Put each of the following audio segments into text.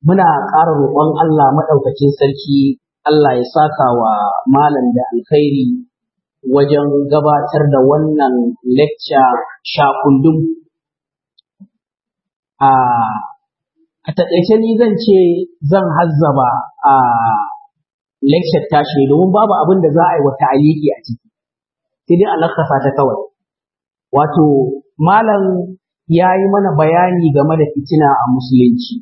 muna ƙara roƙon Allah maɗaukacin sarki Allah ya saka wa malam da alkhairi wajen gabatar da wannan lecture shakundum a a taƙaice ni zan ce zan hazzaba a lecture tashi domin babu abin da za a yi wa ta'aliki a ciki sai dai a lakasa ta kawai wato malam ya yi mana bayani game da fitina a musulunci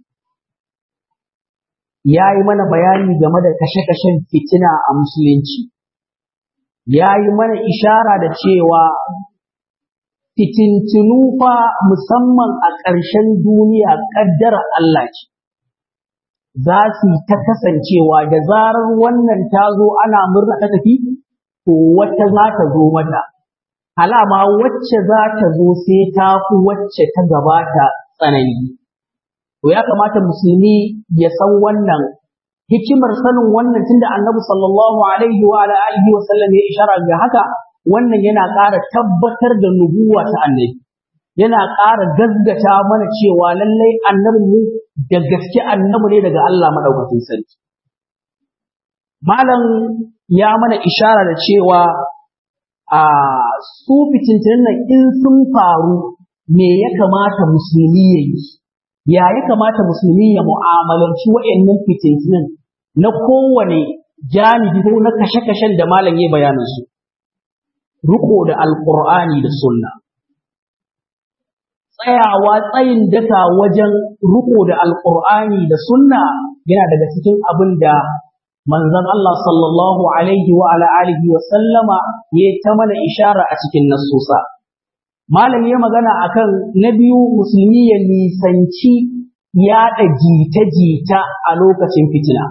ya yi mana bayani game da kashe-kashen fitina a musulunci ya yi mana ishara da cewa fitintinu fa musamman a ƙarshen duniya ƙaddara Allah ce za su ta kasancewa da zarar wannan ta zo ana murna ta tafi to wata za ta zo mata alama wacce za ta zo sai ta fi wacce ta gabata tsanani to ya kamata musulmi ya san wannan hikimar sanin wannan tunda annabi sallallahu alaihi wa alihi wa sallam ya ishara ga haka wannan yana ƙara tabbatar da nubuwa ta annabi yana ƙara gaggata mana cewa lallai annabin mu da gaske annabi ne daga Allah madaukakin sarki malam ya mana ishara da cewa a su fitintunan nan in sun faru me ya kamata musulmi ya yi ya ya kamata musulmi ya mu'amalanci wa'annan fitintunan na kowane janibi ko na kashe-kashen da malam ya bayanin su riko da alqur'ani da sunna tsayawa tsayin daka wajen riko da alqur'ani da sunna yana daga cikin abin da manzon Allah sallallahu alaihi wa ala alihi wa sallama ya ta mana ishara a cikin nasusa malam ya magana akan na biyu musulmi ya nisanci yaɗa jita-jita a lokacin fitina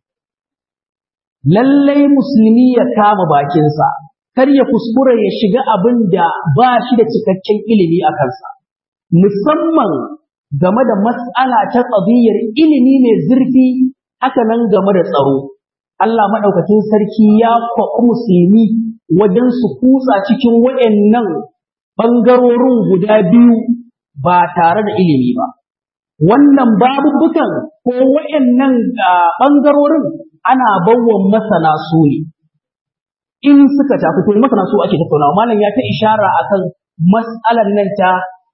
lallai musulmi ya kama bakinsa kar ya kuskura ya shiga abin da ba shi da cikakken ilimi a kansa musamman game da mas'ala ta ƙabiyyar ilimi mai zurfi haka nan game da tsaro Allah maɗaukakin sarki ya kwaɓi musulmi wajen su kutsa cikin waɗannan ɓangarorin guda biyu ba tare da ilimi ba. Wannan babubukan ko waɗannan ɓangarorin ana bawa masana su ne. In suka tafi to masana su ake tattaunawa malam ya ta ishara akan mas'alar nan ta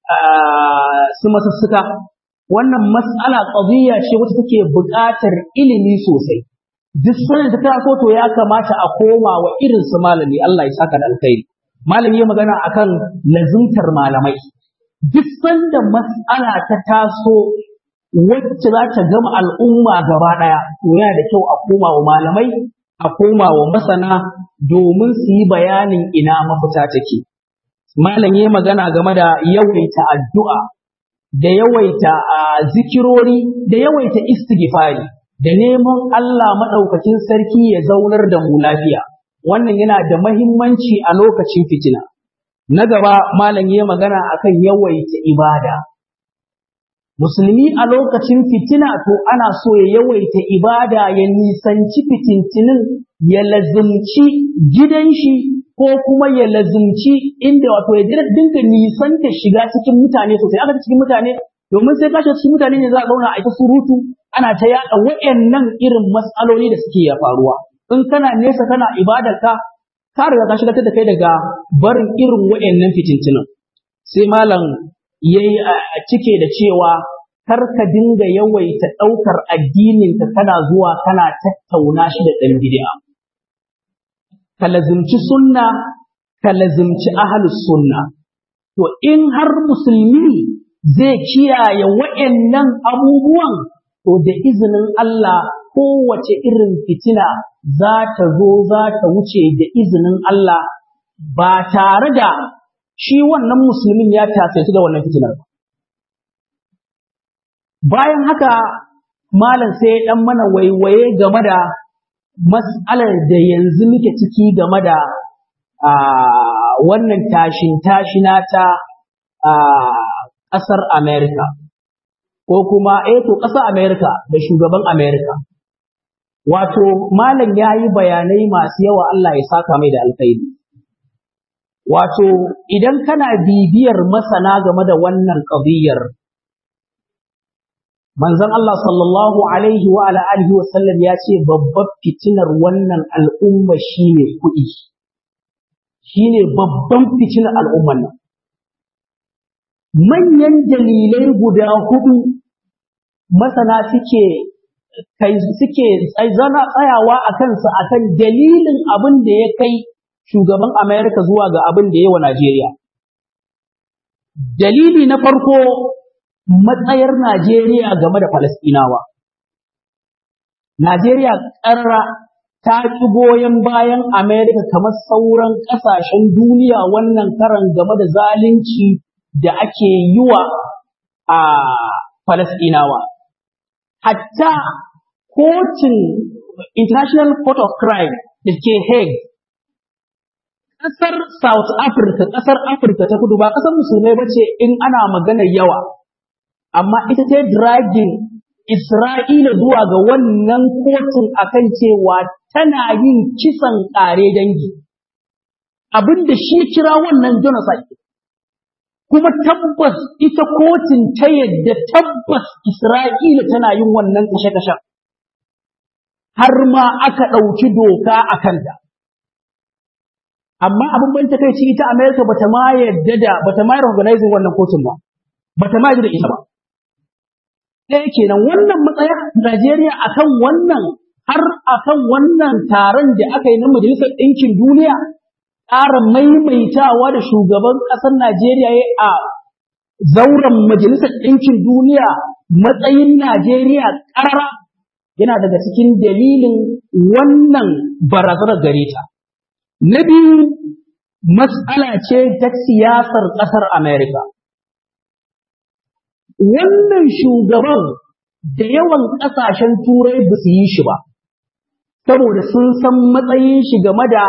su masussuka. Wannan mas'ala ƙaziyya ce wacce take buƙatar ilimi sosai. duk sanin ta taso to ya kamata a koma wa irin su malami Allah ya saka da alkhairi malami ya magana akan lazimtar malamai duk sanda mas'ala ta taso wacce za ta gama al'umma gaba daya to yana da kyau a koma wa malamai a koma wa masana domin su yi bayanin ina mafita take malami ya magana game da yawaita addu'a da yawaita zikirori da yawaita istighfari da neman Allah maɗaukakin sarki ya zaunar da mu lafiya, wannan yana da mahimmanci a lokacin fitina. Na gaba malam ya magana akan yawaita ibada. Musulmi a lokacin fitina to ana so ya yawaita ibada ya nisanci fitintinin ya lazumci gidan shi ko kuma ya lazumci inda wato ya dinga nisanta shiga cikin mutane sosai aka cikin mutane domin sai kashe cikin mutane ne za a zauna a ita surutu ana ta yaɗa waɗannan irin matsaloli da suke ya faruwa in kana nesa kana ibadar ka ka riga ka shigar da kai daga barin irin waɗannan fitintunan sai malam yayi cike da cewa kar ka dinga yawaita ɗaukar addinin ka kana zuwa kana tattauna shi da ɗan bid'a ka lazimci sunna ka lazimci ahlus sunna to in har musulmi zai kiyaye waɗannan abubuwan to da izinin Allah kowace irin fitina za ta zo za ta wuce da izinin Allah ba tare da shi wannan musulmin ya tasaitu da wannan fitinar ba. Bayan haka malam sai ya ɗan mana waiwaye game da mas'alar da yanzu muke ciki game da wannan tashin tashina ta ƙasar Amerika. ko kuma eh to ƙasar Amerika da shugaban Amerika. Wato malam ya yi bayanai masu yawa Allah ya saka mai da alkhairi. Wato idan kana bibiyar masana game da wannan ƙabiyar manzon Allah sallallahu alaihi wa ala alihi wa sallam ya ce babbar fitinar wannan al'umma shine kuɗi shine babban fitinar al'umman nan manyan dalilai guda hudu masana suke kai suke zana tsayawa a kansa akan dalilin abin da ya kai shugaban Amerika zuwa ga abin da ya wa Najeriya. Dalili na farko matsayar Najeriya game da Falasɗinawa. Najeriya ƙarra ta ƙi goyon bayan Amerika kamar sauran ƙasashen duniya wannan karan game da zalunci da ake yi wa a Falasɗinawa. Hatta kotun International Court of Crime da ke Hague ƙasar South Africa, ƙasar Afirka ta kudu ba ƙasar musulmai ba ce in ana maganar yawa, amma ita ta dragin Isra'ila zuwa ga wannan kotun akan cewa tana yin kisan ƙare dangi. Abin da shi kira wannan genocide. Kuma tabbas ita kotun ta yadda tabbas Isra'ila tana yin wannan kashe-kashen. Har ma aka ɗauki doka a kanta. amma abin ban ta kai ita America bata ma yadda da bata ma organizing wannan kotun ba bata ma yadda da ita ba ɗaya kenan wannan matsaya Najeriya akan wannan har akan wannan taron da aka yi na Majalisar Ɗinkin Duniya ƙara maimaitawa da shugaban ƙasar Najeriya ya a zauren Majalisar Ɗinkin Duniya matsayin Najeriya ƙarara yana daga cikin dalilin wannan barazanar gare ta. Na biyu, matsala ce ta siyasar ƙasar Amerika. Wannan shugaban da yawan ƙasashen turai ba su yi shi ba, saboda sun san matsayin shi game da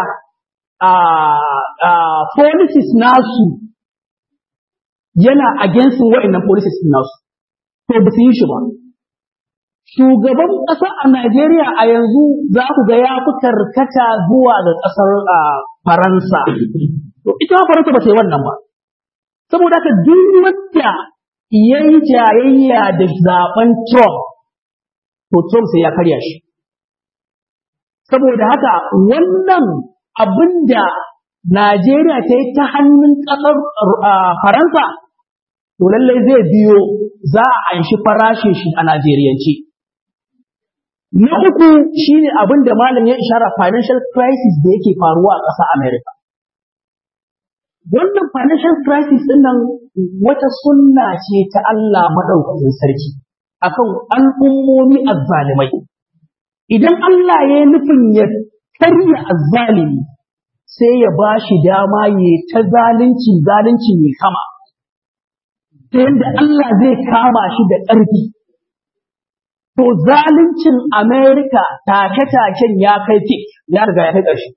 policies nasu yana against wa'annan policies nasu, to ba su yi shi ba. Shugaban ƙasa a Najeriya a yanzu za ku ga ya fi karkata zuwa ga ƙasar Faransa. To ita Faransa ba ta yi wannan ba. Saboda haka duk wanda ya yi jayayya da zaben Trump, to Trump sai ya karya shi. Saboda haka wannan abin da Najeriya ta yi ta hannun ƙasar Faransa, to lallai zai biyo za a anshi farashin shi a Najeriyance. Na uku shine abin da malam ya ishara financial crisis da yake faruwa a ƙasa America. Wannan financial crisis ɗin nan wata sunna ce ta Allah maɗaukakin sarki akan al'ummomi azzalimai. Idan Allah ya yi nufin ya karya azzalimi sai ya ba shi dama ya ta zalunci zalunci mai kama. Ta yadda Allah zai kama shi da ƙarfi. To zaluncin Amerika take-taken ya kai tik, ya riga ya kai ƙarshe.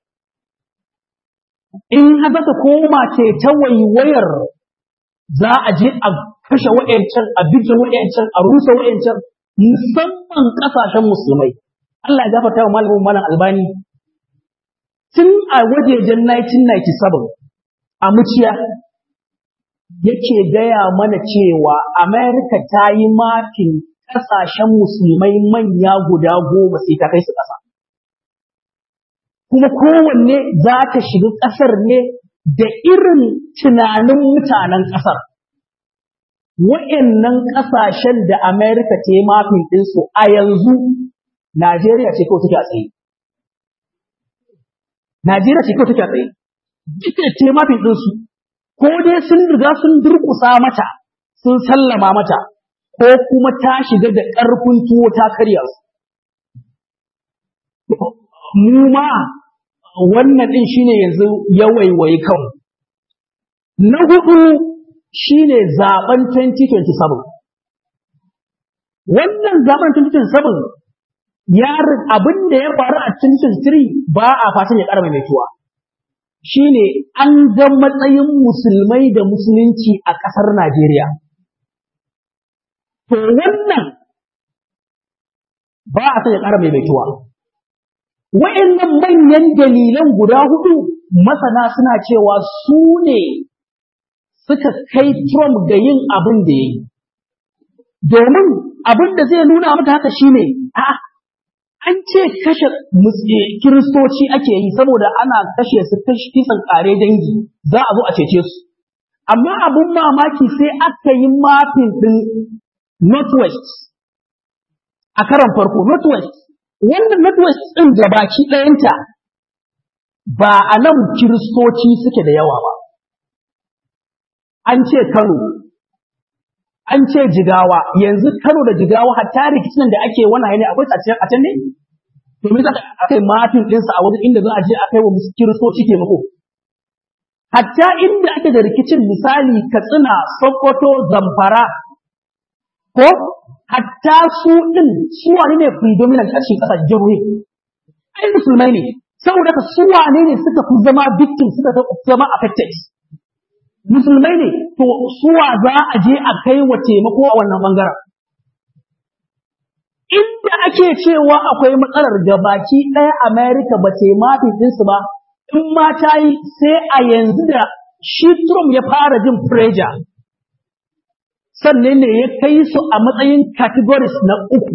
In haka ta koma ce ta waiwayar za a je a kashe wa'yancan, a bige wa'yancan, a rusa wa'yancan, musamman ƙasashen musulmai. Allah ya gafarta wa malamin malam albani. Tun a wajejen 1997 a muciya yake gaya mana cewa Amerika ta yi mafin ƙasashen musulmai manya guda goma sai ta kai su ƙasa. Kuma kowanne za ta shiga ƙasar ne da irin tunanin mutanen ƙasar. Wa'yannan ƙasashen da Amerika ta yi mafin ɗinsu a yanzu, Najeriya ce kawai take a tsaye. Najeriya ce kawai take a tsaye. Duka ta yi mafin ɗinsu, ko dai sun riga sun durƙusa mata, sun sallama mata, ko kuma ta shiga da ƙarfin tuwo ta karya su. Mu ma wannan ɗin shine yanzu ya waiwayi kan. Na hudu shine zaben 2027. Wannan zaben 2027 ya abin da ya faru a 2023 ba a fatan ya ƙara maimaituwa. Shine an ga matsayin musulmai da musulunci a ƙasar Najeriya. To wannan ba a son ya ƙara maimaituwa. Wa'yannan manyan dalilan guda hudu masana suna cewa su ne suka kai Trump ga yin abin da ya yi. domin abin da zai nuna mata haka shine a an ce kashe kiristoci ake yi saboda ana kashe su kisan kare dangi za a zo a cece su amma abin mamaki sai aka yi mafin ɗin northwest a karan farko northwest wannan northwest ɗin da baki ɗayanta ba a nan kiristoci suke da yawa ba an ce kano an ce jigawa yanzu kano da jigawa hatta rikicin da ake wannan ne akwai a can ne domin za a kai mafin ɗinsa a wajen inda za a je a kai wa kiristoci taimako hatta inda ake da rikicin misali katsina sokoto zamfara ko hatta su ɗin su wane ne predominant a cikin ƙasashen jihohi ai musulmai ne saboda ka su wane ne suka fi zama victim suka fi zama affected musulmai ne to suwa za a je a kai wa taimako a wannan bangaren inda ake cewa akwai matsalar da baki ɗaya Amerika ba ce mafi ɗinsu ba in ma ta yi sai a yanzu da shi Trump ya fara jin pressure sannan ne ya kai su a matsayin categories na uku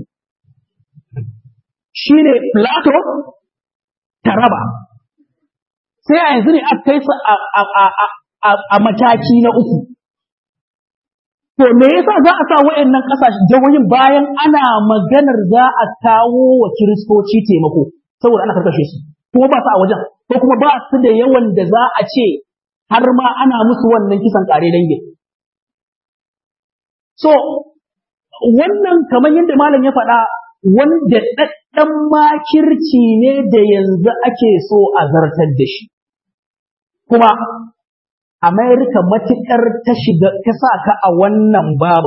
shi ne Plato Taraba sai a yanzu ne aka kai su a mataki na uku To me yasa za a sa waɗannan ƙasashe jihohin bayan ana maganar za a kawo wa kiristoci taimako saboda ana karkashe su kuma ba su a wajen ko kuma ba su da yawan da za a ce har ma ana musu wannan kisan ƙare dangi. So wannan kamar yadda malam ya faɗa wanda ɗaɗɗan makirci ne da yanzu ake so a zartar da shi. Kuma Amerika matuƙar ta shiga ta sa ka a wannan babu,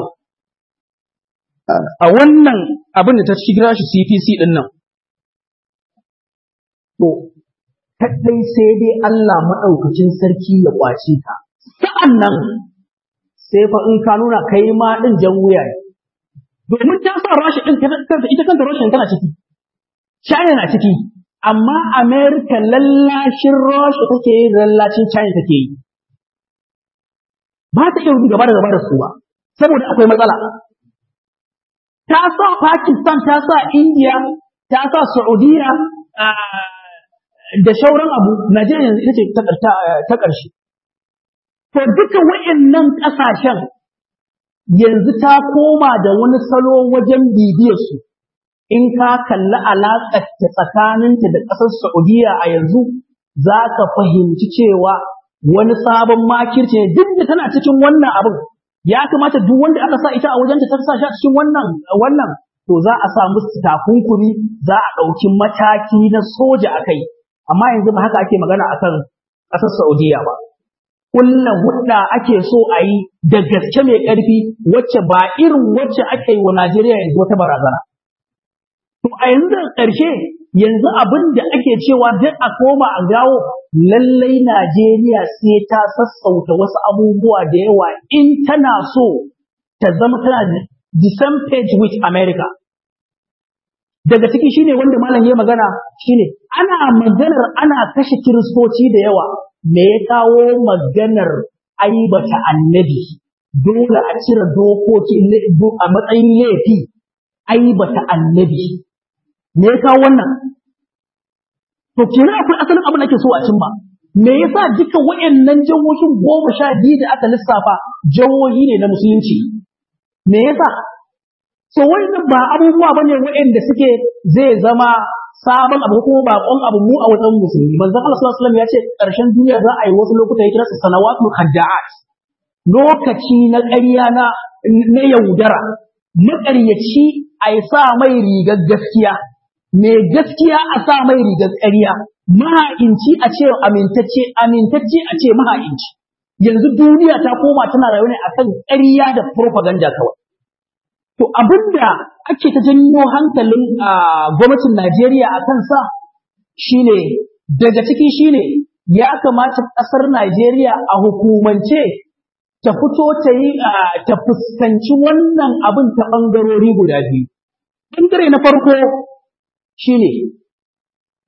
a wannan abin da ta shigira shi CPC ɗin nan. To, kaɗai sai dai Allah maɗaukacin sarki ya ƙwace ka. Sa'an nan, sai fa in ka nuna kai ma ɗin jan wuya ne. Domin ta sa rashi ɗin ita kanta rashin tana ciki, China na ciki, amma Amerika lallashin rashi take yi lallacin China take yi. ba ta iya gaba da gaba da su ba saboda akwai matsala ta sa Pakistan ta sa India ta sa Saudiya da shauran abu Najeriya yanzu ita ce ta ƙarshe to duka wayannan ƙasashen yanzu ta koma da wani salo wajen bibiyar su in ka kalli alaƙar ta tsakaninta da ƙasar Saudiya a yanzu za ka fahimci cewa wani sabon makirci ne duk da tana cikin wannan abin ya kamata duk wanda aka sa ita a wajen ta sa shi a cikin wannan wannan to za a sa musu takunkumi za a ɗauki mataki na soja a kai amma yanzu ba haka ake magana akan ƙasar Saudiya ba kullum hudda ake so a yi da gaske mai ƙarfi wacce ba irin wacce ake yi wa Najeriya yanzu wata barazana to a yanzu da ƙarshe yanzu abin da ake cewa duk a koma a gawo lallai Najeriya sai ta sassauta wasu abubuwa da yawa in tana so ta zama tana the same page with America. Daga ciki shine wanda malam ya magana shine ana maganar ana kashe kiristoci da yawa me ya kawo maganar aibata annabi dole a cire dokoki a matsayin laifi aibata annabi me ya kawo wannan To kenan akwai asalin abin da ake so a cimma. Me yasa duka waɗannan jihohin goma sha biyu da aka lissafa jihohi ne na musulunci? Me yasa? So wannan ba abubuwa bane waɗanda suke zai zama sabon abu kuma baƙon abu mu a wajen musulmi. Manzon Allah sallallahu alaihi wasallam ya ce ƙarshen duniya za a yi wasu lokuta ya kira su sanawatul khadda'at. Lokaci na ƙarya na na yaudara. Maƙaryaci a sa mai rigar gaskiya. mai gaskiya a sa mai rigar ƙarya, maha'inci a ce amintacce, amintacce a ce maha'inci. Yanzu duniya ta koma tana rayuwa ne akan ƙarya da propaganda kawai. To abinda ake ta janyo hankalin a gwamnatin Najeriya a kansa shine daga ciki shine ya kamata ƙasar Najeriya a hukumance ta fito ta yi ta fuskanci wannan abin ta ɓangarori guda biyu. Ɓangare na farko shine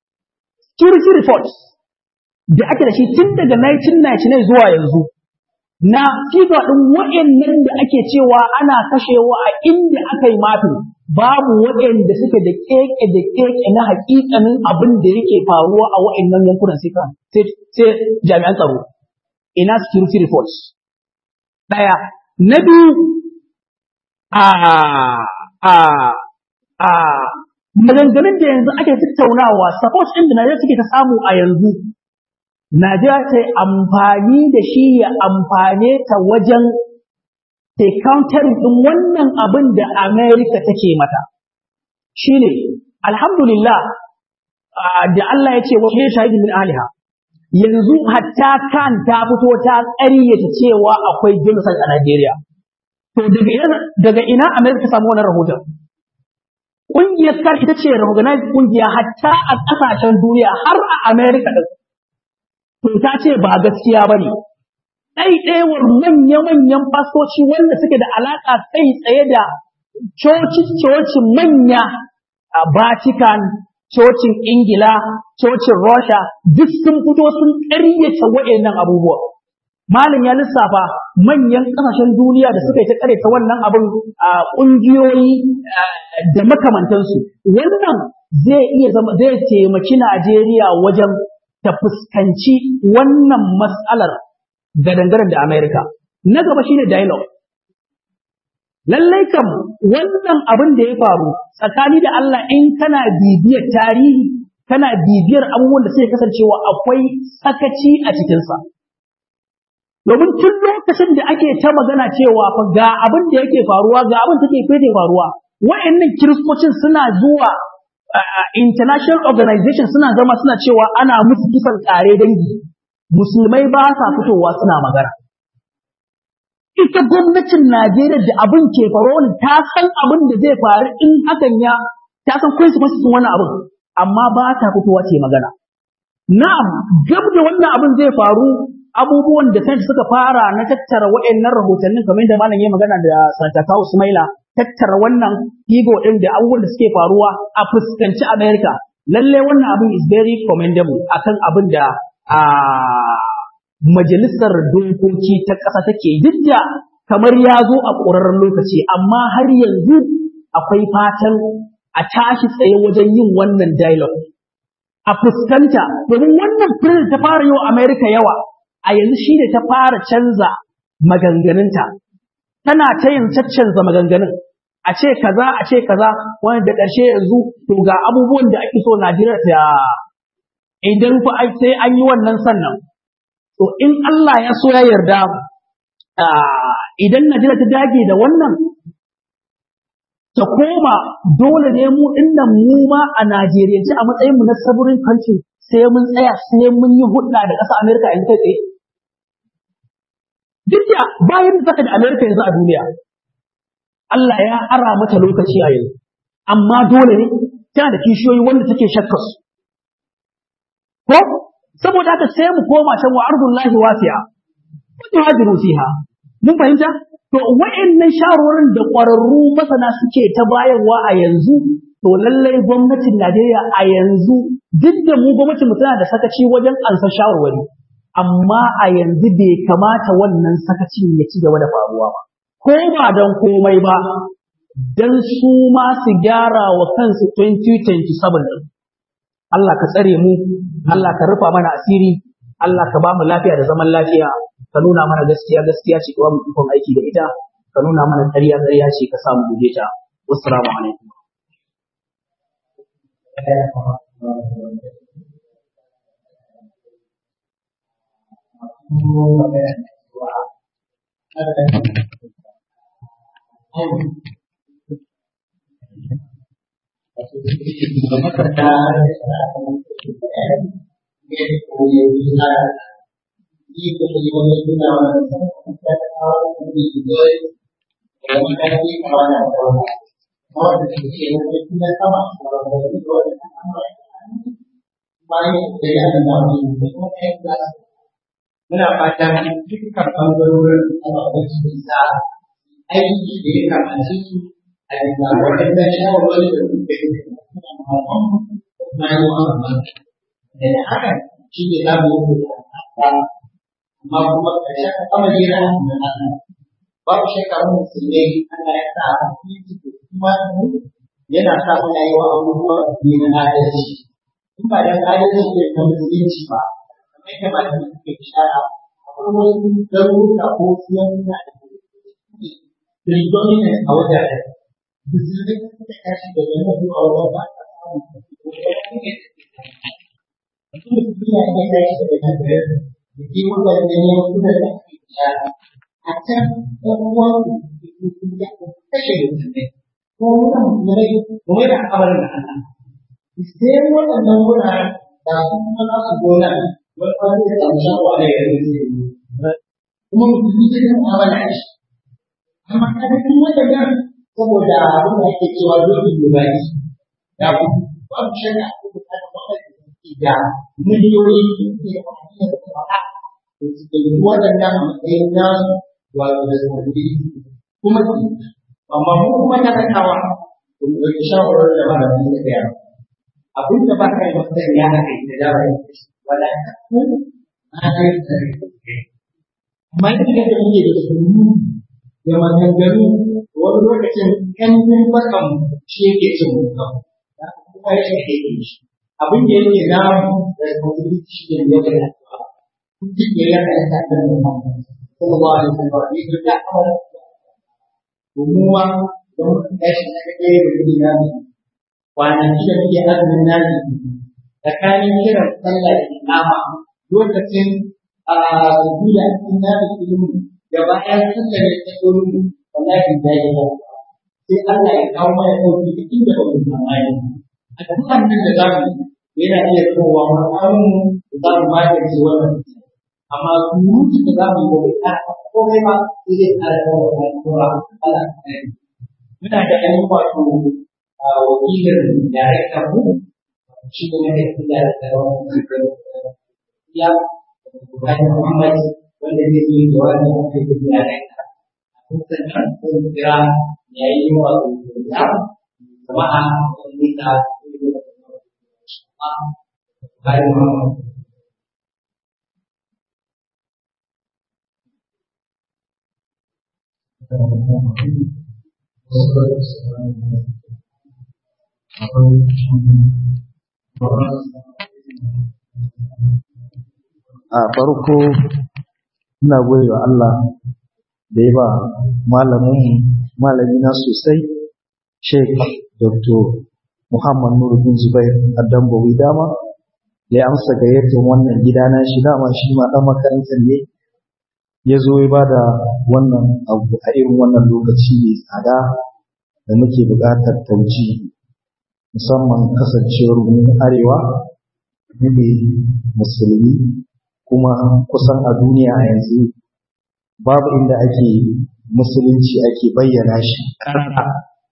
security reports da ake da shi tun daga 1999 zuwa yanzu na figa ɗin waɗannan da ake cewa ana kashewa a inda aka yi mafin babu waɗanda suke da keke da keke na hakikanin abin da yake faruwa a waɗannan yankunan sai sai jami'an tsaro ina security reports ɗaya na biyu a a a maganganun da yanzu ake tattaunawa support ɗin da Najeriya suke ta samu a yanzu Najeriya ta yi amfani da shi ya amfane ta wajen ta countering ɗin wannan abin da Amerika take mata. Shi ne, alhamdulillah, da Allah ya ce wa shi shahidi min aliha. Yanzu hatta kan ta fito ta ƙaryata cewa akwai genocide a Najeriya. To daga ina Amerika ta samu wannan rahoton? Ƙungiyar kan ita ce recognized ƙungiya hatta a ƙasashen duniya har a Amerika ɗin. to ta ce ba gaskiya ba ne. Ɗaiɗaiwar manya-manyan fastoci wanda suke da alaƙa kai tsaye da coci-cocin manya a Vatican, cocin Ingila, cocin Russia, duk sun fito sun ƙaryata waɗannan abubuwa. Malam ya lissafa manyan ƙasashen duniya da suka yi ta ƙaryata wannan abin a ƙungiyoyi da makamantansu. Wannan zai iya zama zai taimaki Najeriya wajen ta fuskanci wannan matsalar ga dangaren da Amerika. Na gaba shine dialogue. Lallai kam wannan abin da ya faru tsakani da Allah in kana bibiyar tarihi, kana bibiyar abubuwan da suke kasancewa akwai sakaci a cikinsa. Domin tun lokacin da ake ta magana cewa fa ga abin da yake faruwa, ga abin da take faruwa, wa'annan kiristocin suna zuwa Uh, international organization suna zama suna cewa ana musu kisan kare dangi musulmai ba sa fitowa suna magana ita gwamnatin Najeriya da abin ke faruwa ta san abin da zai faru in hakan ya ta san consequences wannan abin amma ba ta fitowa ce magana na'am gab da wannan abin zai faru abubuwan da sai suka fara na tattara waɗannan rahotannin kamar da malam ya magana da Santa Kawu Sumaila tattara wannan ego ɗin da abubuwan da suke faruwa a fuskanci Amerika. Lalle wannan abin is very commendable akan abin da a majalisar dokoki ta ƙasa take duk da kamar ya zo a ƙorarren lokaci amma har yanzu akwai fatan a tashi tsaye wajen yin wannan dialogue. A fuskanta domin wannan firin ta fara yi wa Amerika yawa a yanzu shi ne ta fara canza maganganunta. tana ta yin caccanza maganganun a ce kaza a ce kaza wani da ƙarshe yanzu to ga abubuwan da ake so Najeriya ta idan fa sai an yi wannan sannan to in Allah ya so ya yarda idan Najeriya ta dage da wannan ta koma dole ne mu dinnan mu ma a Najeriyance a matsayin mu na saburin country sai mun tsaya sai mun yi hudda da ƙasar Amerika in kai tsaye duk da bayan da saka da Amerika yanzu a duniya Allah ya ara mata lokaci a yanzu amma dole ne tana da kishiyoyi wanda take shakkar su ko saboda haka sai mu koma can wa ardullahi wasi'a wa tuhajiru fiha mun fahimta to wa'annan shawarwarin da ƙwararru masana suke ta bayarwa a yanzu to lallai gwamnatin Najeriya a yanzu duk da mu gwamnatin mu tana da sakaci wajen ansa shawarwari amma a yanzu bai kamata wannan sakacin ya ci gaba da faruwa ba ko ba don komai ba don su ma su gyara wa kansu 2027 Allah ka tsare mu Allah ka rufa mana asiri Allah ka ba mu lafiya da zaman lafiya ka nuna mana gaskiya gaskiya ce ka ba mu ikon aiki da ita ka nuna mana ƙarya ƙarya ce ka samu guje ta wassalamu alaikum muna fatan dukkan ɓangarorin ababen su bisa aiki da ya kamace su a bisa waɗanda shawarwari da kuka yi da kuma yi wa da haka shi ne za mu yi da amma kuma ƙarshen al'amari na Allah babu shakka mu musulmai Allah ya sa kuma yana sa muna yi wa abubuwa ne na adalci in ba dan adalci ne ta musulunci ba kamar yadda malamai suke ishara akwai wasu garuruka ko yankuna da predominant a wajajen musulmai suka tashi da yana zuwa wajen ba ta samun mutum musulmi ya iya tashi daga nan da da ke wajen da ne wasu da ake ishara a can ɗan uwansu da ke sun kashe musulmai ko wurin musulmai kuma da al'amarin da Allah sai waɗannan wuraren da su kuma za su gona wani wani da samu shawo a yau da kuma musulmi sai kan amana da shi amma kada kun waɗannan saboda abin da ake cewa dole ne ba shi da ku babu shakka ko kuma waɗanda suke da miliyoyi suke da amfani da kuma da suke yi waɗannan matsayin na wato da sabbi kuma amma mu kuma talakawa to mu ɗauki shawarar da malamin da gaya abin da ba ka yi masa ya haka ita da ba wala ta ku na kai tsare amma idan da muke da sunnu da maganganu wani lokacin kan kun bakan shi yake cin mutum kuma shi yake yin shi abin da yake na da kuma shi ne ya ga duk ya yana da kan Muhammad sallallahu alaihi wasallam ne da kamar umuwa da mutum ya shi na kai da kudi na kwanaki da muke azumin nazi tsakanin kiran sallah da imama lokacin a zuwa cikin nazi ilimi da bayan sallah da ta tsoro wallahi da ya ba sai Allah ya kawo mana dauki duk inda ba mu tsammani a dukkan nan da zamu yana iya kowa mu da za mu magance wannan amma surutu da za mu yi da komai ba sai dai tsara da wannan kura Allah ya muna da ainihin wato wakilin daraktan mu shi ne na kai da ya Ibrahim Muhammad wanda zai yi jawabi a kai da darakta kun san kan kun kira ya yi wa ya jama'a sun nika Ibrahim Muhammad a farko ina gode wa Allah da ya ba malamin malami na sosai Sheikh Dr. Muhammad Nuruddin Zubair Adambawi dama da ya amsa gayyatar wannan gida na shi dama shi ma dan makarantar ne ya zo ya ba da wannan abu a irin wannan lokaci mai tsada da muke buƙatar tauji musamman kasancewar mu arewa ne musulmi kuma kusan a duniya a yanzu babu inda ake musulunci ake bayyana shi ƙarfa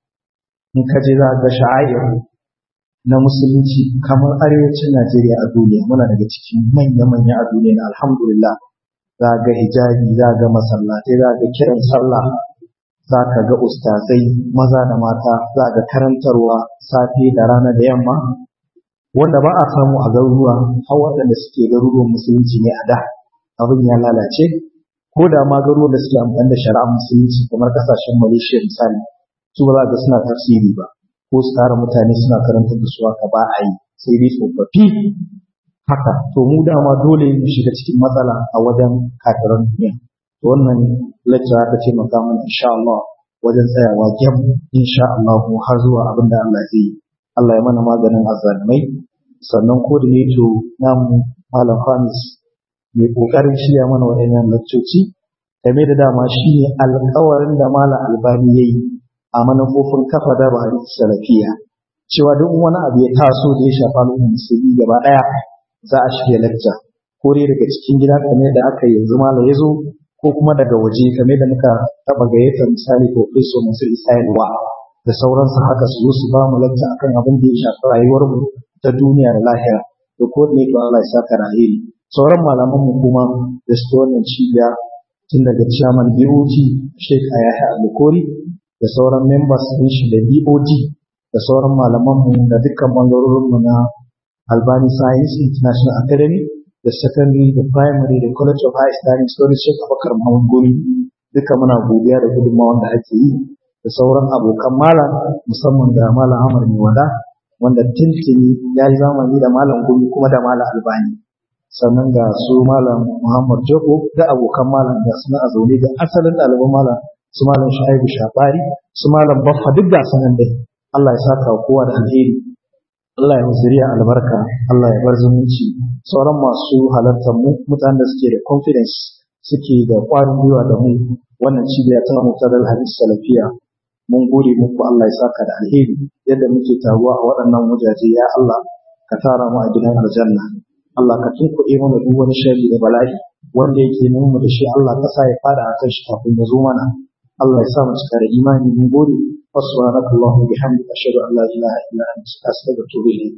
in ka je za ga sha'air na musulunci kamar arewacin Najeriya a duniya muna daga cikin manya-manya a duniya na alhamdulillah za ga hijabi za ga masallatai za ga kiran sallah za ka ga ustazai maza da mata za ga karantarwa safe da rana da yamma wanda ba a samu a garuruwa har waɗanda suke garuruwan musulunci ne a da abin ya lalace ko da ma garuruwan da suke amfani da shari'ar musulunci kamar kasashen malaysia misali su ba za ga suna tafsiri ba ko su tara mutane suna karanta da su haka ba a yi sai dai tsofaffi haka to mu dama dole mu shiga cikin matsala a wajen kafiran duniya to wannan lecture aka ce maka mana insha Allah wajen tsayawa gem insha Allah har zuwa abin da Allah zai yi Allah ya mana maganin azzalumai sannan coordinator namu Malam Hamis mai kokarin shirya mana waɗannan laccoci game da dama shine alƙawarin da Malam Albani yayi a manufofin kafa da Buhari Salafiya cewa duk wani abu ya taso da ya shafa al'ummar musulmi gaba ɗaya za a shirya lecture ko dai daga cikin gida kamar da aka yanzu Malam ya zo ko kuma daga waje kamar da muka taɓa gayyata misali Professor Mansur Isa'ilwa da sauransu haka su zo su ba mu lacca akan abin da ya shafi rayuwar mu ta duniya da lahira da ko ne ko Allah ya saka rahiri sauran malaman mu kuma da su wannan cibiya tun daga chairman BOT Sheikh Ayaha Alukori da sauran members din shi da BOD da sauran malaman mu da dukkan bangarorin mu na Albani Science International Academy da da secondary da primary da college of high islamic studies shek abakar mahmud guri duka muna godiya da gudunmawar da ake yi da sauran abokan malam musamman da malam amar mai wada wanda tuntuni ya yi zamani da malam gumi kuma da malam albani sannan ga su malam muhammad joko da abokan malam da suna a zaune da asalin ɗaliban malam su malam shaibu shafari su malam baffa duk ga sanan dai Allah ya saka kowa da alheri Allah ya zuriya albarka Allah ya bar zumunci sauran masu halartar mu mutanen da suke da confidence suke da ƙwarin gwiwa da mu wannan cibiya ta mutadal hadis salafiya mun gode muku Allah ya saka da alheri yadda muke taruwa a waɗannan wajaje ya Allah ka tara mu a gidan aljanna Allah ka tunkuɗe mana duk wani sharri da bala'i wanda yake nuna mu da shi Allah ka sa ya fara a kan shi kafin ya zo mana Allah ya sa mu cika da imani mun gode subhanaka allahumma bihamdika ashhadu an la ilaha illa anta astaghfiruka wa atubu ilayk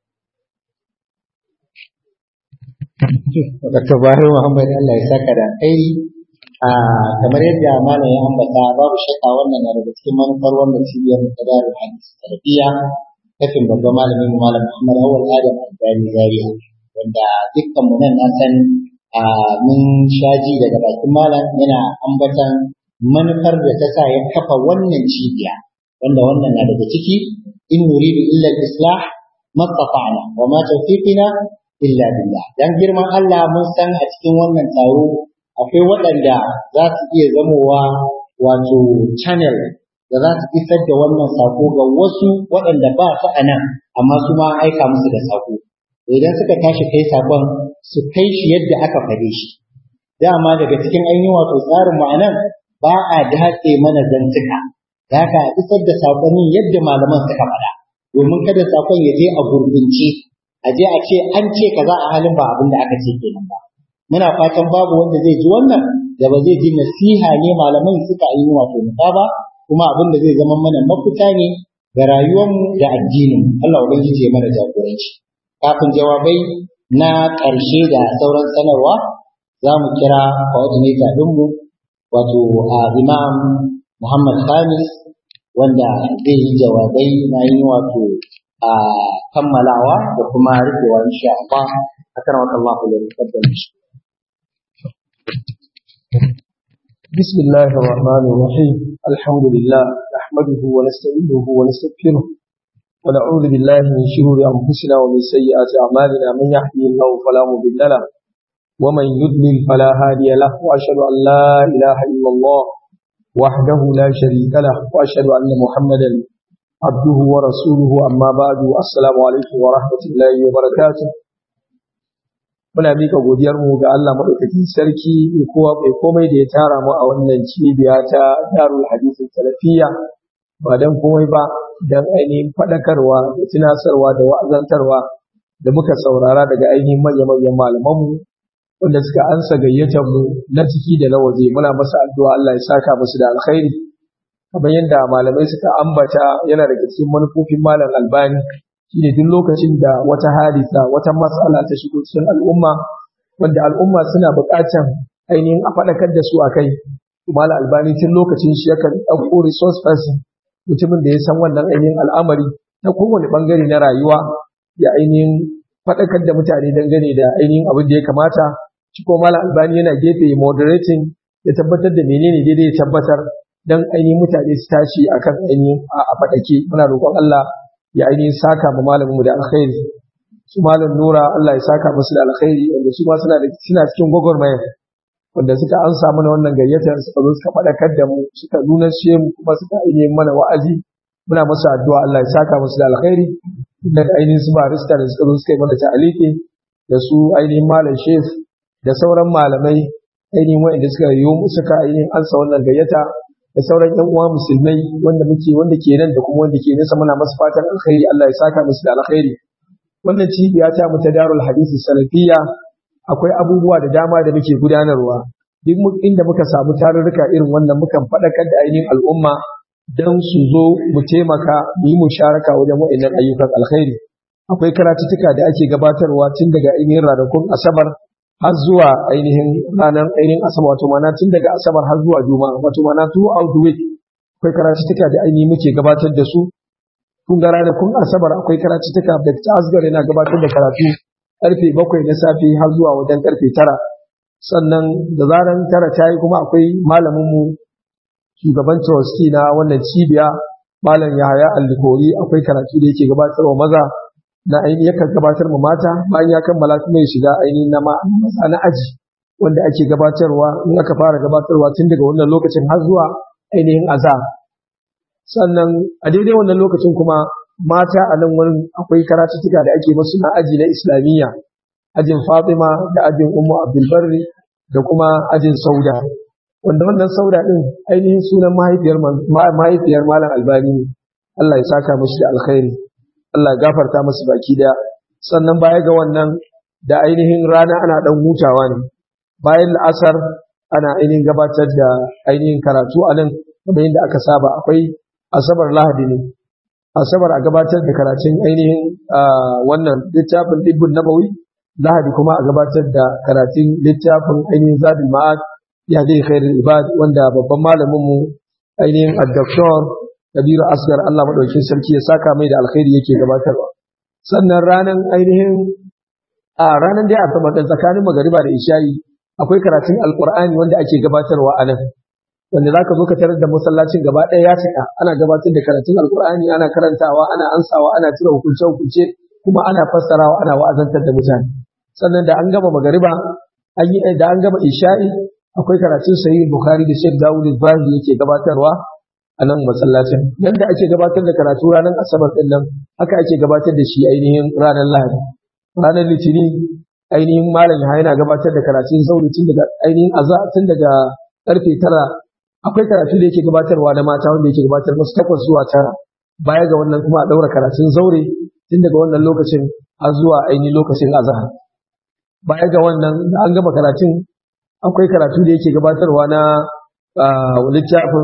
Dr. Bahir Muhammad Allah ya saka da alheri a kamar yadda malam ya ambata babu shakka wannan na daga cikin manufar wannan cibiyar ta darul hadis tarbiyya kafin babban malamin malam Muhammad Awal Adam Albani Zaria wanda dukkan mu nan na san a mun shaji daga bakin malam yana ambatan manufar da ta sa ya kafa wannan cibiya wanda wannan na daga ciki in nuridu illa al-islah mastata'na wa ma tawfiqina illa billah dan girman Allah mun san a cikin wannan taro akwai waɗanda za su iya zamowa wato channel da za su isar da wannan sako ga wasu waɗanda ba su a nan amma su ma aika musu da sako idan suka tashi kai sakon su kai shi yadda aka fade shi dama daga cikin ainihin wato tsarin mu anan ba a datse mana zantuka da haka isar da sakonin yadda malaman suka faɗa domin kada sakon ya je a gurbince a je a ce an ce kaza a halin ba abin da aka ce kenan ba muna fatan babu wanda zai ji wannan da ba zai ji nasiha ne malaman suka yi wato nufa ba kuma abin da zai zama mana mafita ne ga rayuwarmu da addinin Allah ubangiji ya mana jagoranci kafin jawabai na ƙarshe da sauran sanarwa za mu kira coordinator ɗinmu wato a imam Muhammad Khamis wanda zai yi jawabai na yi wato a kammalawa da kuma rufewa insha Allah akan wa Allah ya rubuta shi بسم الله الرحمن الرحيم الحمد لله نحمده ونستعينه ونستغفره ونعوذ بالله من شرور أنفسنا ومن سيئات أعمالنا من يهده الله فلا مضل له ومن يضلل فلا هادي له وأشهد أن لا إله إلا الله وحده لا شريك له وأشهد أن محمدا عبده ورسوله أما بعد السلام عليكم ورحمة الله وبركاته muna mika godiyarmu ga Allah maɗaukakin sarki mai kowa mai komai da ya tara mu a wannan cibiya ta Darul Hadith Salafiyya ba dan komai ba dan ainihin faɗakarwa da tunasarwa da wa'azantarwa da muka saurara daga ainihin manya-manyan malamanmu wanda suka ansa gayyatar mu na ciki da na waje muna masa addu'a Allah ya saka musu da alkhairi kamar yadda malamai suka ambata yana daga cikin manufofin malam Albani shine duk lokacin da wata hadisa wata matsala ta shigo cikin al'umma wanda al'umma suna buƙatar ainihin a faɗakar da su a kai malam albani tun lokacin shi yakan ɗauko resource person mutumin da ya san wannan ainihin al'amari na kowane ɓangare na rayuwa ya ainihin faɗakar da mutane dangane da ainihin abin da ya kamata shi ko malam albani yana gefe moderating ya tabbatar da menene daidai ya tabbatar dan ainihin mutane su tashi akan ainihin a faɗake muna roƙon Allah ya ainihin saka ma malamin mu da alkhairi su malam nura Allah ya saka musu da alkhairi wanda su ma suna da suna cikin gwagwarmaya wanda suka ansa mana wannan gayyatar suka zo suka faɗakar da mu suka nuna shi mu kuma suka ainihin mana wa'azi muna musu addu'a Allah ya saka musu da alkhairi da ainihin su barista da suka zo suka yi mana ta'aliki da su ainihin malam shef da sauran malamai ainihin wa'anda suka yi suka ainihin ansa wannan gayyata da sauran yan uwa musulmai wanda muke wanda ke nan da kuma wanda ke nesa muna masu fatan alkhairi Allah ya saka musu da alkhairi wannan cibiya ta mu ta Darul Hadisi Salafiyya akwai abubuwa da dama da muke gudanarwa duk inda muka samu tarurruka irin wannan mukan faɗakar da ainihin al'umma don su zo mu taimaka mu yi musharaka wajen wa'annan ayyukan alkhairi akwai karatuttuka da ake gabatarwa tun daga ainihin ranakun asabar har zuwa ainihin ranar ainihin asabar wato mana tun daga asabar har zuwa juma'a wato mana throughout the week akwai karatuttuka da ainihin muke gabatar da su kun ga ranakun asabar akwai karatuttuka da ta asgar yana gabatar da karatu karfe bakwai na safe har zuwa wajen karfe tara sannan da zaran tara ta yi kuma akwai malaminmu shugaban trustee na wannan cibiya malam yahaya allikori akwai karatu da yake gabatarwa maza na ainihin yakan gabatar ma mata bayan ya kammala kuma ya shiga ainihin na maza na aji wanda ake gabatarwa in aka fara gabatarwa tun daga wannan lokacin har zuwa ainihin azhar sannan a daidai wannan lokacin kuma mata a nan wurin akwai karatuttuka da ake masu na aji na islamiyya ajin fatima da ajin ummu abdulbarri da kuma ajin sauda wanda wannan sauda din ainihin sunan mahaifiyar mahaifiyar malam albani ne Allah ya saka mashi da alkhairi Allah ya gafarta masu baki daya sannan baya ga wannan da ainihin rana ana dan hutawa ne bayan la'asar ana ainihin gabatar da ainihin karatu a nan kamar yadda aka saba akwai asabar lahadi ne asabar a gabatar da karatun ainihin wannan littafin dibbin nabawi lahadi kuma a gabatar da karatun littafin ainihin zadul ma'ad ya zai khairul ibad wanda babban malamin mu ainihin ad-doktor kabiru asgar Allah madaukin sarki ya saka mai da alkhairi yake gabatarwa sannan ranan ainihin a ranan dai asabar da tsakanin magariba da isha'i akwai karatun alqur'ani wanda ake gabatarwa a nan wanda zaka zo ka tarar da masallacin gaba ɗaya ya cika ana gabatar da karatun alqur'ani ana karantawa ana ansawa ana cire hukunce hukunce kuma ana fassarawa ana wa'azantar da mutane sannan da an gama magariba an yi da an gama isha'i akwai karatun sahih bukhari da sheikh dawud al-zahiri yake gabatarwa a nan masallacin yanda ake gabatar da karatu ranar asabar din nan haka ake gabatar da shi ainihin ranar lahadi ranar litinin ainihin malam ya yana gabatar da karatun zauri tun daga ainihin aza tun daga karfe tara akwai karatu da yake gabatarwa na mata wanda yake gabatar musu takwas zuwa tara baya ga wannan kuma a daura karatun zaure tun daga wannan lokacin har zuwa ainihin lokacin azahar baya ga wannan da an gama karatun akwai karatu da yake gabatarwa na littafin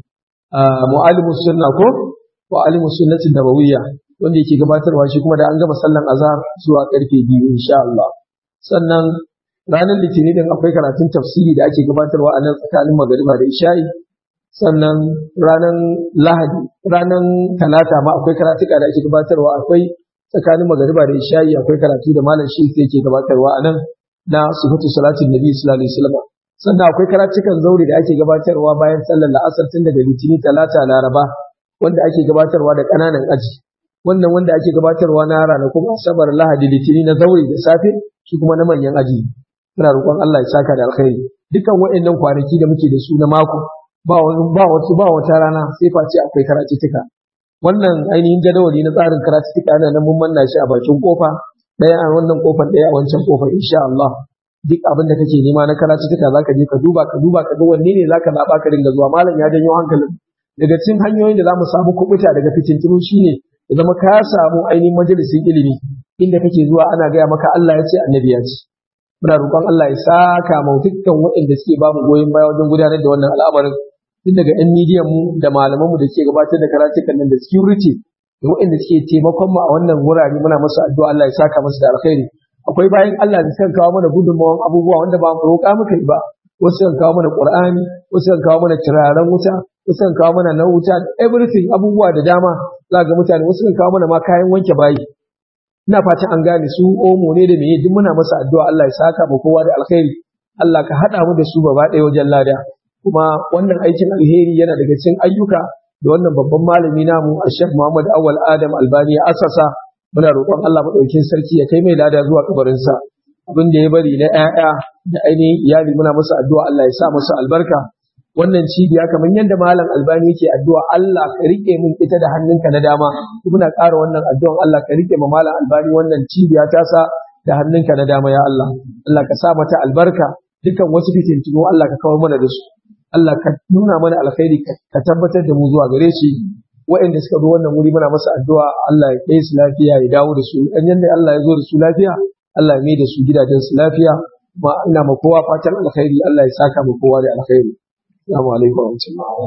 mu'alimus sunna ko mu'alimus sunnatin nabawiyya wanda yake gabatarwa shi kuma da an gama sallan azhar zuwa karfe biyu insha Allah sannan ranar litinin din akwai karatun tafsiri da ake gabatarwa a nan tsakanin magariba da isha'i sannan ranar lahadi ranar talata ma akwai karatuka da ake gabatarwa akwai tsakanin magariba da isha'i akwai karatu da malam shi yake gabatarwa a nan na sifatu salatin nabi sallallahu alaihi wasallam sannan akwai karatukan zauri da ake gabatarwa bayan sallar la'asar tun daga litini talata laraba wanda ake gabatarwa da ƙananan aji wannan wanda ake gabatarwa na ranakun asabar lahadi litini na zauri da safe shi kuma na manyan aji muna roƙon Allah ya saka da alkhairi dukan waɗannan kwanaki da muke da su na mako ba wani ba wata ba wata rana sai face akwai karatuttuka wannan ainihin jadawali na tsarin karatuttuka ana nan mun manna shi a bakin kofa ɗaya a wannan kofar ɗaya a wancan kofar insha Allah duk abin da kake nema na karatuttuka zaka je ka duba ka duba ka ga wanne ne zaka zaɓa ka dinga zuwa malam ya janyo hankalin daga cikin hanyoyin da zamu samu kubuta daga fitintunu shine ya zama ka samu ainihin majalisin ilimi inda kake zuwa ana gaya maka Allah ya ce annabi ya ce muna roƙon Allah ya saka mu dukkan waɗanda suke ba mu goyon baya wajen gudanar da wannan al'amarin tun daga yan midiyan mu da malaman mu da suke gabatar da karatukan nan da security da waɗanda suke taimakon mu a wannan wurare muna musu addu'a Allah ya saka musu da alkhairi akwai bayan Allah da suka kawo mana gudunmawan abubuwa wanda ba mu roƙa muka yi ba wasu kan kawo mana Qur'ani wasu kan kawo mana turaren wuta wasu kan kawo mana na wuta everything abubuwa da dama za ga mutane wasu kan kawo mana ma kayan wanke bayi ina fatan an gane su omo ne da meye duk muna masa addu'a Allah ya saka mu kowa da alkhairi Allah ka haɗa mu da su gaba ɗaya wajen lada kuma wannan aikin alheri yana daga cikin ayyuka da wannan babban malami namu Sheikh Muhammad Awal Adam Albani ya asasa muna roƙon Allah madaukin sarki ya kai mai lada zuwa kabarinsa abin da ya bari na ƴaƴa da ainihin iyali muna masa addu'a Allah ya sa masa albarka wannan cibiya kamar yadda malam albani yake addu'a Allah ka rike min ita da hannunka na dama muna ƙara wannan addu'an Allah ka rike ma malam albani wannan cibiya ta sa da hannunka na dama ya Allah Allah ka sa mata albarka dukan wasu fitintunu Allah ka kawar mana da su Allah ka nuna mana alkhairi ka tabbatar da mu zuwa gare shi waɗanda suka zo wannan wuri muna masa addu'a Allah ya kai su lafiya ya dawo da su dan yanda Allah ya zo da su lafiya Allah ya mai da su gidajen su lafiya ma ina ma kowa fatan alkhairi Allah ya saka ma kowa da alkhairi Assalamu alaikum wa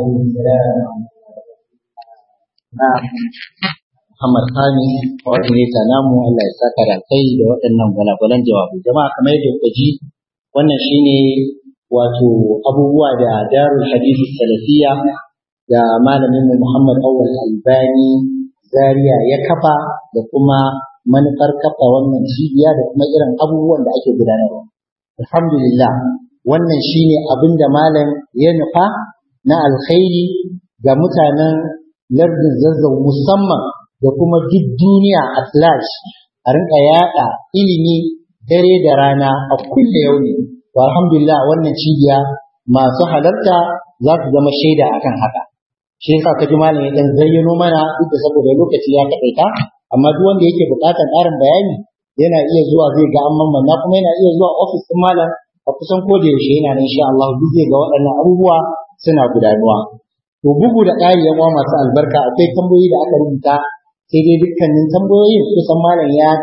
Muhammad Sani, coordinator namu Allah ya saka da kai da waɗannan gwalagwalan jawabu. Jama'a kamar yadda kuka ji wannan shine wato abubuwa da Darul Hadisi Salafiya da malamin mu Muhammad Awwal Albani Zaria ya kafa da kuma manufar kafa wannan cibiya da kuma irin abubuwan da ake gudanarwa alhamdulillah wannan shine abin da malam ya nufa na alkhairi ga mutanen lardin zazzau musamman da kuma duk duniya a flash a rinka yaɗa ilimi dare da rana a kulle yau ne to alhamdulillah wannan cibiya masu halarta za su zama shaida akan haka shi yasa kaji malam ya dan zayyano mana duk da saboda lokaci ya kaɗaita amma duk wanda yake buƙatar ƙarin bayani yana iya zuwa zai ga amman manna kuma yana iya zuwa ofis ɗin malam a kusan ko da yaushe yana nan insha Allah duk zai ga waɗannan abubuwa suna gudanuwa to bugu da ƙari yan uwa masu albarka akwai tambayoyi da aka rubuta sai dai dukkanin tambayoyin kusan malam ya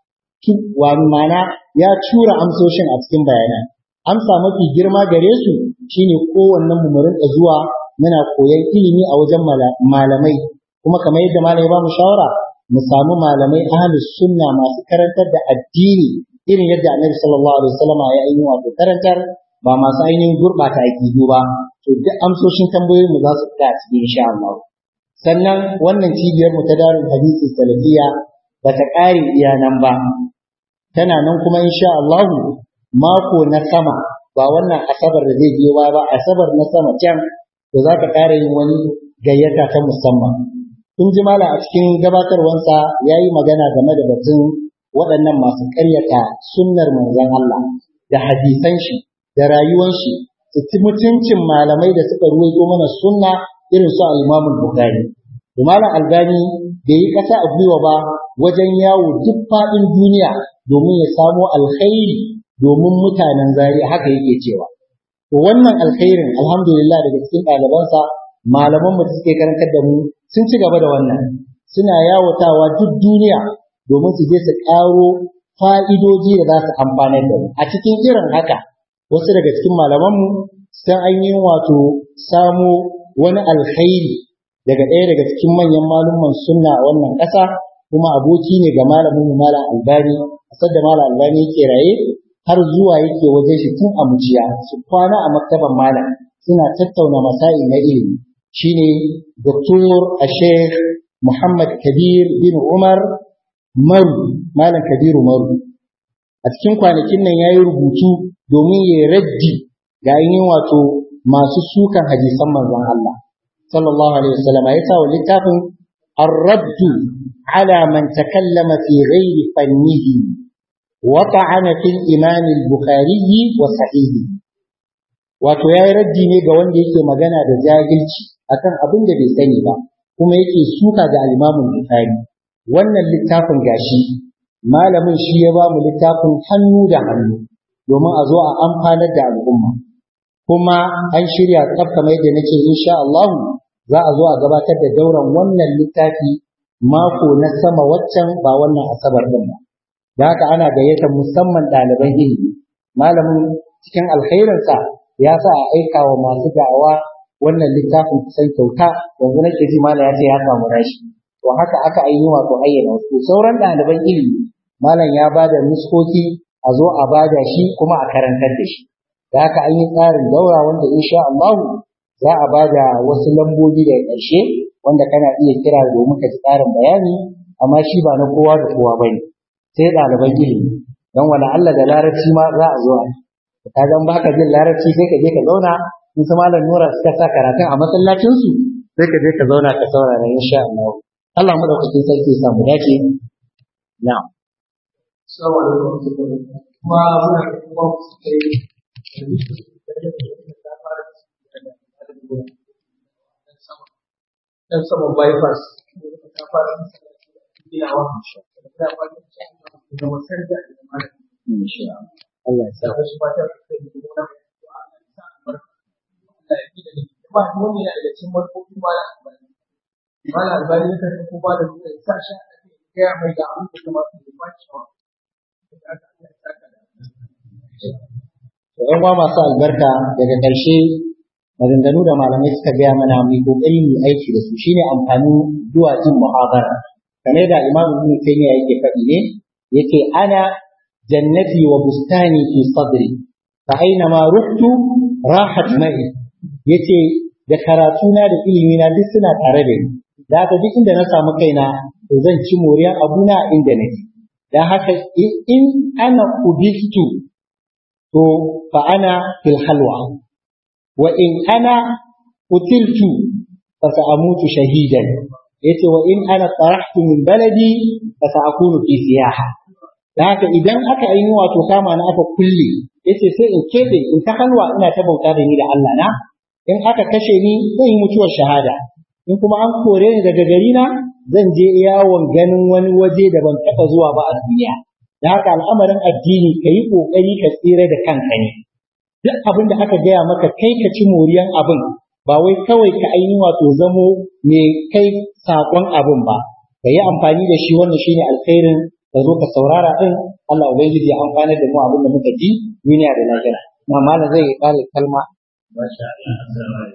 wa mana ya tura amsoshin a cikin bayanan amsa mafi girma gare su shine kowannen mu rinka zuwa muna koyan ilimi a wajen malamai kuma kamar yadda malam ya ba mu shawara mu samu malamai ahlus sunna masu karantar da addini irin yadda annabi sallallahu alaihi wasallam ya yi wato karantar ba masu ainihin gurɓata aƙidu ba to duk amsoshin tambayoyin mu za su fita a cikin insha Allah sannan wannan cibiyar mu ta darul hadisi salafiya ba ta ƙare iya nan ba tana nan kuma insha Allah mako na sama ba wannan asabar da zai biyo ba ba asabar na sama can to za ka ƙara yin wani gayyata ta musamman kun ji mala a cikin gabatarwansa ya yi magana game da batun waɗannan masu ƙaryata sunnar manzon Allah da hadisan shi da rayuwan shi su ci mutuncin malamai da suka ruwaito mana sunna irin su al-Imam Bukhari da malam Albani bai yi kasa a gwiwa ba wajen yawo duk faɗin duniya domin ya samo alkhairi domin mutanen zari haka yake cewa to wannan alkhairin alhamdulillah daga cikin ɗalibansa malaman mu suke karantar da mu sun ci gaba da wannan suna yawatawa duk duniya domin su je su ƙaro fa'idoji da za su amfanar da mu a cikin irin haka wasu daga cikin malamanmu sun ainihin wato samo wani alkhairi daga ɗaya daga cikin manyan malumman sunna a wannan ƙasa kuma aboki ne ga malamin malam albani a da malam albani yake raye har zuwa yake wajen shi tun a muciya su kwana a maktaban malam suna tattauna masa'i na ilimi shine doktor a sheikh muhammad kabir bin umar maru malam kabiru maru a cikin kwanakin nan ya yi rubutu domin ya raddi ga ainihin wato masu sukan hadisan manzon Allah sallallahu alaihi wasallam ya sa wa littafin الرد على من تكلم في غير فنه وطعن في الإمام البخاري وصحيحه wato ya yi raddi ne ga wanda yake magana da jahilci akan abin da bai sani ba kuma yake suka ga alimamin bukhari wannan littafin gashi malamin shi ya ba mu littafin hannu da hannu domin a zo a amfanar da al'umma kuma an shirya tsaf kamar yadda nake insha Allah za a zo a gabatar da dauran wannan littafi mako na sama waccan ba wannan asabar din ba da haka ana gayyatar musamman ɗaliban ilimi malamin cikin alkhairinsa ya sa a aika wa masu da'awa wannan littafin kusan kyauta yanzu nake ji malam ya ce ya samu rashi to haka aka ainihin wato ayyana wasu sauran ɗaliban ilimi malam ya ba da nuskoki a zo a bada shi kuma a karantar da shi da haka an yi tsarin daura wanda insha Allah za a bada wasu lambobi daga ƙarshe wanda kana iya kira domin ka ji tsarin bayani amma shi ba na kowa da kowa bane sai ɗaliban ilimi don wala Allah da larabci ma za a zo a ka zan baka jin larabci sai ka je ka zauna in su malam nura suka sa karatun a masallacin su sai ka je ka zauna ka saurara insha Allah Allah madaukakin sarki ya samu dace na'am Assalamu alaikum kuma muna kuma kai dan sama bypass ta fara ginawa da fara da masar da insha Allah ya sa da wasu fata da kai da kuma Allah ya sa albarka Allah ya kida da ba mu ne daga cikin manufofin mala albani mala albani ya kasance ko ba da kuma ya sa shi a cikin ya mai da abin da kuma su ba shi wa da aka Allah ya saka da To ‘yan uwa masu albarka daga ƙarshe maganganu da malamai suka gaya mana mu kokari mu aiki da su shine amfanin zuwa jin muhabara kamar da Imam Ibn Taymiyyah yake faɗi ne yake ana jannati wa bustani fi sadri fa aina ma ruhtu rahat ma'i yace da karatuna da ilimina duk suna tare da ni da haka duk inda na samu kaina to zan ci moriyar abuna inda nake dan haka in ana ubistu to fa ana fil halwa wa in ana utiltu fa sa'amutu shahidan yace wa in ana tarahtu min baladi fa sa'akunu fi siyaha dan haka idan aka yi wato kama na aka kulle yace sai in kebe in ta halwa ina ta bauta da ni da Allah na in aka kashe ni zan yi mutuwar shahada in kuma an kore ni daga gari na zan je yawon ganin wani waje da ban taɓa zuwa ba a duniya da haka al'amarin addini ka yi ƙoƙari ka tsira da kanka ne duk abin da aka gaya maka kai ka ci moriyan abin ba wai kawai ka ainihin wato zamo mai kai saƙon abin ba ka yi amfani da shi wannan shine alkhairin ka zo ka saurara din Allah ubangiji ya amfana da mu abin da muka ji duniya da lahira na malam zai ƙara kalma Masha Allah,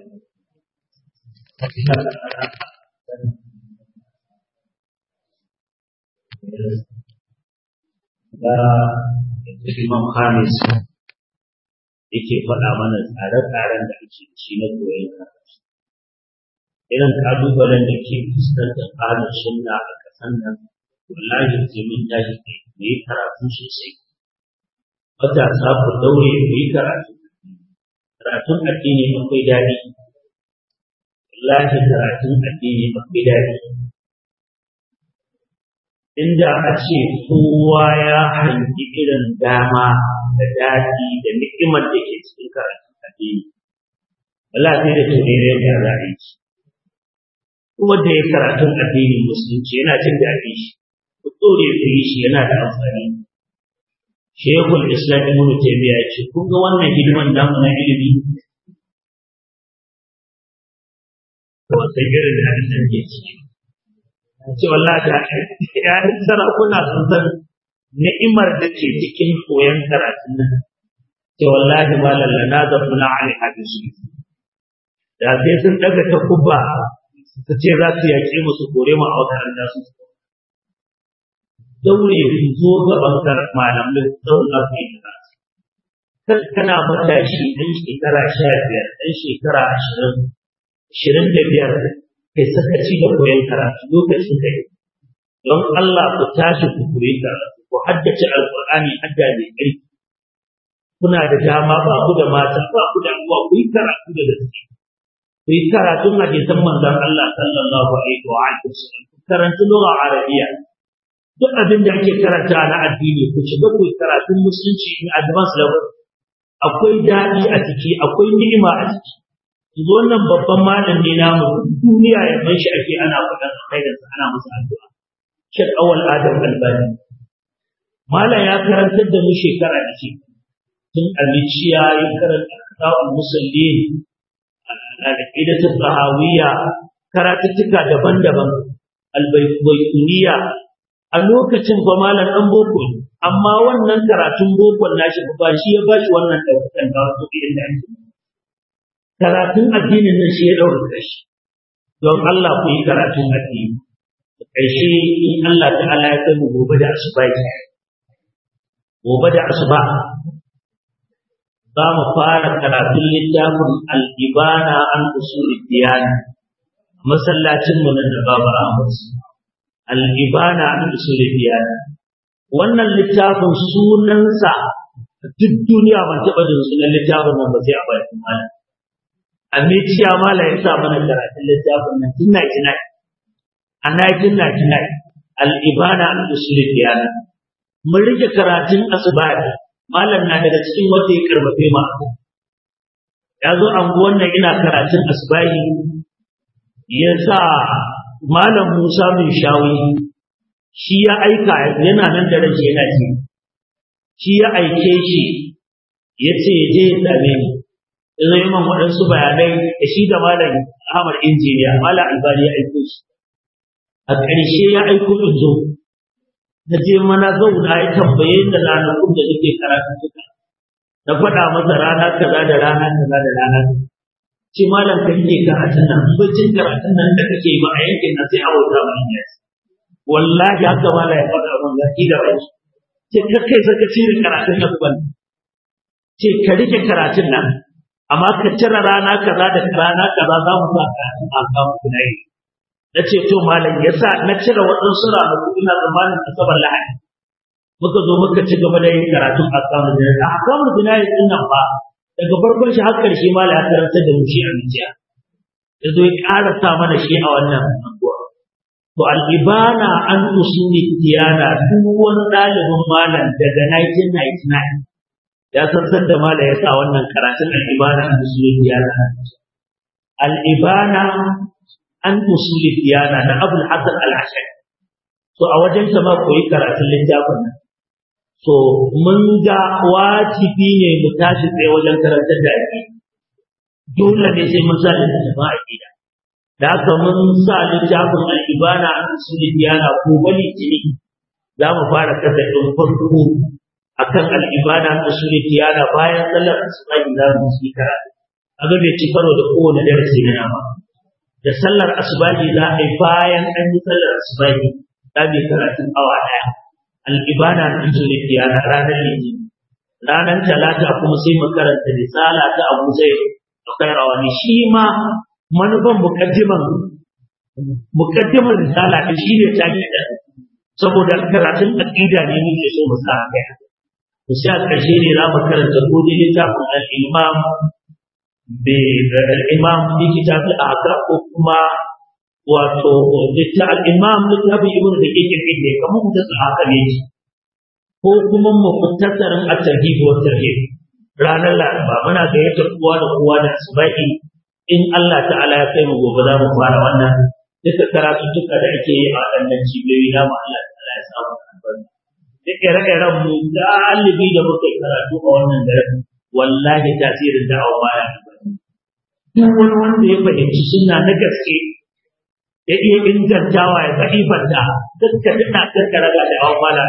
da Imam Khamis yake faɗa mana tsare-tsaren da ake ci na koyon karatu. Irin ƙalubalen da ke fuskantar ƙarin sunna a ƙasan nan, wallahi sai mun tashi kai mu yi karatu sosai. Matasa ku daure ku yi karatu. Karatun addini akwai daɗi. Wallahi karatun addini akwai daɗi. inda a ce kowa ya hangi irin dama da daɗi da ni'imar da ke cikin karatun addini. Allah sai da turere da za a yi shi. Kuma da ya karatun addini musulunci yana jin daɗi shi, ku tsore ku yi shi yana da amfani. Shehul Islam Ibn Taymiyyah ya ce, kun ga wannan hidiman namu na ilimi? To sai irin da da ke ciki. ce wallahi da ƴaƴan sarakuna sun san ni'imar da ke cikin koyon karatun nan ce wallahi ma lallana da kuna ali hadisi da sai sun daga ta kubba su ce za su yaƙe mu su kore mu a makaranta su daure su zo gaban malamai zauna su yi karatu kana matashi ɗan shekara sha biyar ɗan shekara ashirin ashirin da biyar kai sakaci da koyon karatu lokacin kai don Allah ku tashi ku koyi karatu ku haddace alqur'ani hadda mai ƙarfi kuna da dama ba ku da mata ba ku da uwa ku yi karatu da gaske ku yi karatun hadisan manzon Allah sallallahu alaihi wa alihi wasallam ku karanta lugha arabiya duk abin da ake karanta na addini ku shiga ku yi karatun musulunci in advance level akwai daɗi a ciki akwai ni'ima a ciki yanzu wannan babban malam ne namu duniya ya ban shi ake ana faɗan alkhairinsa ana masa addu'a shek awal adam albani malam ya karantar da mu shekara da ce tun aliciya ya karanta kitabul musallin al-aqidatu sahawiyya karatuttuka daban-daban albaykuniya a lokacin ba malam dan boko ne amma wannan karatun bokon nashi ba shi ya bashi wannan daukakan da wato irin da ake karatun addinin nan shi ya ɗaukaka shi don Allah ku yi karatun addini da ƙarshe in Allah ta'ala ya kai mu gobe da asuba gobe da asuba za mu fara karatun littafin al-ibana an usul diyana masallacin mu nan da babu Ahmad al-ibana an usul diyana wannan littafin sunansa duk duniya ban taɓa jin sunan littafin nan ba sai a bakin malam Amiciya Mala ya sa mana karatun littafin nan tun 99 a 1999 al-ibana an usul diyana mun rike karatun asibari malam na daga cikin wanda ya karbafe ma ya zo anguwan nan ina karatun asibari ya sa malam Musa min shawi shi ya aika yana nan da rage yana ji shi ya aike shi ya ce ya je ya same ni zai man waɗansu bayanai da shi da malam Ahmad injiniya malam Albani ya aiko shi a ƙarshe ya aiko in zo na je mana zauna ya tambaye da ranakun da nake karatu suka na faɗa masa rana kaza da rana kaza da rana ce malam kan ke karatun nan bacin karatun nan da kake ba a yankin nan sai a wuta ba ne wallahi haka malam ya faɗa min zaki da rai ce ka kai saka cire karatun nan ban ce ka rike karatun nan amma ka cire rana kaza da rana kaza za mu sa karatun a kan kunai na ce to malam yasa na cire waɗansu ranaku ina tsammanin asabar lahadi muka zo muka ci gaba da yin karatun ahkamul jinayi ahkamul jinayi din nan ba daga farkon shi har karshe ma ya karanta da mu shi a zuciya ya zo ya karasa mana shi a wannan anguwa to al-ibana an usuli tiyana duk wani ɗalibin malam daga 1999 ya san san da malam ya sa wannan karatun al-ibana an usuli tiyana al-ibana an usuli tiyana na Abul Hasan al-Ashari so a wajen sa ma koyi karatun littafin nan so mun ga wajibi ne mu tashi tsaye wajen karantar da ake dole ne sai mun sa littafin aqida da haka mun sa littafin al-ibana an usuli tiyana ko bali tini za mu fara kasa ɗin farko akan al-ibana an usuli tiyana bayan sallar asuba za mu yi karatu aga bai ci karo da kowane darasi na ba da sallar asubahi za a yi bayan an yi sallar asubahi za mu yi karatun awa ɗaya al'ibana na zulifiya na ranar litinin ranar talata kuma sai mu karanta risala ta abu zai akwai rawani shi ma manufan mukaddiman mukaddiman risala ta shi ne ta da saboda karatun aqida ne muke so mu sa kai to sai a ƙarshe ne za mu karanta ko dai littafin al-imam بالإمام في كتاب الأعقاب وكما wato litta al-imam littafin ibn daqiq al-hijri kamar mutasal haka ne ko kuma mukhtasarin at-tarhib wa tarhib ranar laraba muna gayyatar kowa da kowa da subai in Allah ta'ala ya kai mu gobe za mu fara wannan duka karatuttuka da ake yi a waɗannan cibiyoyi na mu Allah ta'ala ya samu albarka duk ire-iren mu galibi da muka yi karatu a wannan garin wallahi tasirin da'awa baya duk wani wanda ya fahimci suna na gaske ya iya ingantawa ya fahimta dukka duna karkara da da'awa baya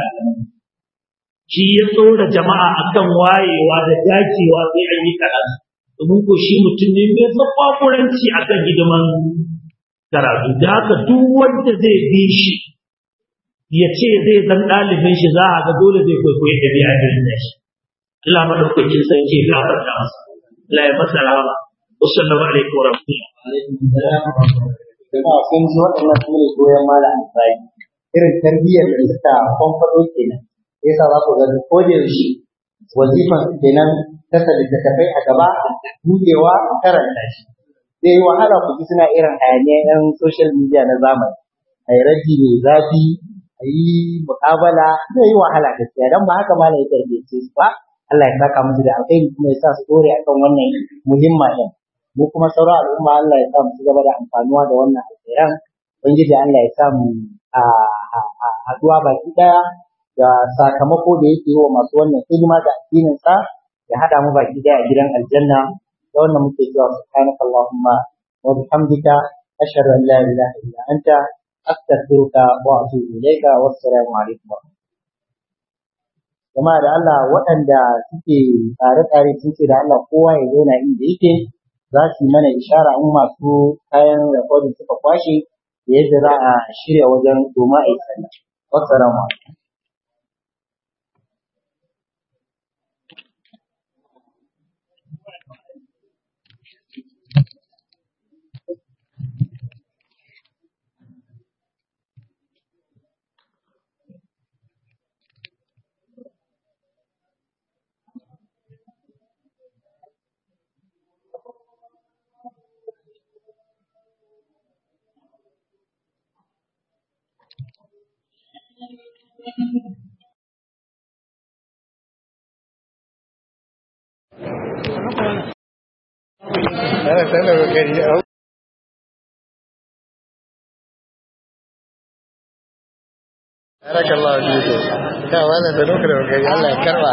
shi ya tsora jama'a akan wayewa da dacewa sai an yi karatu domin ko shi mutum ne mai tsafafuranci akan hidiman karatu da haka duk wanda zai bi shi ya ce zai zan ɗalibin shi za a ga dole zai kwaikwayi ɗabi'a irin da shi Allah madaukakin sarki ya gafarta masa Allah ya masa rahama wasallallahu alaikum wa rahmatullahi jama'a kun ji waɗannan su ne goyon malam Ibrahim irin tarbiyyar da suka kwamfado kenan yasa za ku ga ko da yaushe wazifan su kenan kasa littattafai a gaba buɗewa karanta shi zai yi wahala ku ji suna irin hayaniya yan social media na zamani a yi raji mai zafi a yi muƙabala zai yi wahala gaskiya don ba haka malam ya tarbiyyace su ba Allah ya saka musu da alkhairi kuma ya sa su dore akan wannan muhimma din mu kuma sauran al'umma Allah ya sa mu ci gaba da amfanuwa da wannan alkhairan ubangiji Allah ya sa mu a haduwa baki daya da sakamako da yake yi wa masu wannan hidima da addinin sa ya hada mu baki daya a gidan aljanna da wannan muke cewa subhanaka allahumma wa bihamdika ashhadu an la ilaha illa anta astaghfiruka wa atubu ilayka wassalamu alaikum jama'a da Allah waɗanda suke tsare-tsare sun ce da Allah kowa ya zauna inda yake za su yi mana ishara in masu kayan recording suka kwashe da yadda za a shirya wajen domin a yi sallah. Wassalamu alaikum. Ana sanar da gari Barakallahu fiku. Da wannan da lokacin da gari Allah ya karba.